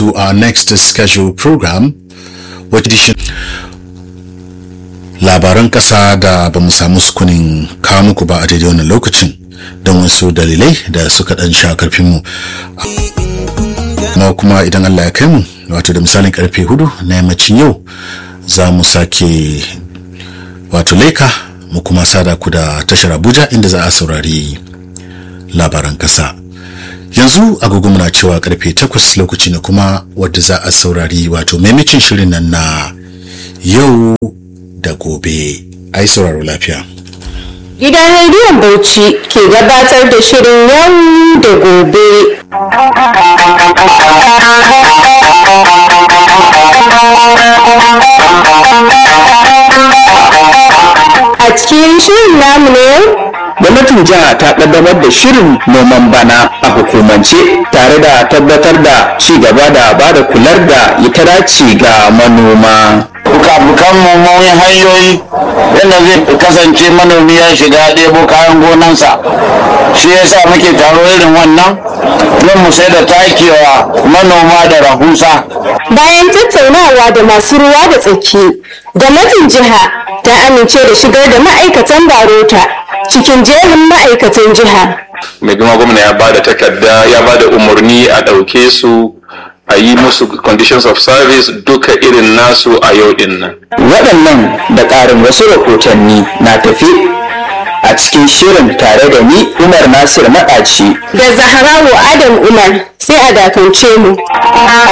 to our next scheduled program, which edition labaran ƙasa da ba mu samu sukunin kawo muku ba a daidai wannan lokacin don wasu dalilai da suka ɗan sha karfinmu. amma kuma idan Allah ya kai mu wato da misalin karfe hudu na yammacin yau za mu sake wato leka mu kuma sada ku da tashar Abuja inda za a saurari labaran ƙasa. yanzu agogo muna cewa karfe takwas lokaci ne kuma wadda za a saurari wato maimacin shirin nan na yau da gobe ai sauraro lafiya Gidan rediyon Bauchi ke gabatar da shirin yau da gobe. A cikin shirin namu ne gwamnatin jiha ta kaddamar da shirin noman bana a hukumance tare da tabbatar da ci gaba da ba da kular da ita dace ga manoma bukabukan mun hanyoyi yadda zai kasance manomi ya shiga ɗebo kayan gonansa shi yasa muke taro irin wannan don mu sai da takewa manoma da rahusa bayan tattaunawa da masu ruwa da tsaki gwamnatin jiha ta amince da shigar da ma'aikatan barota cikin jerin ma'aikatan jiha mai girma gwamna ya ba da takarda ya ba da umarni a ɗauke su a yi musu conditions of service duka irin nasu a yau din nan. waɗannan da ƙarin wasu rahotanni na tafi a cikin shirin tare da ni umar nasir maɗaci da zaharawo adam umar sai a dakance mu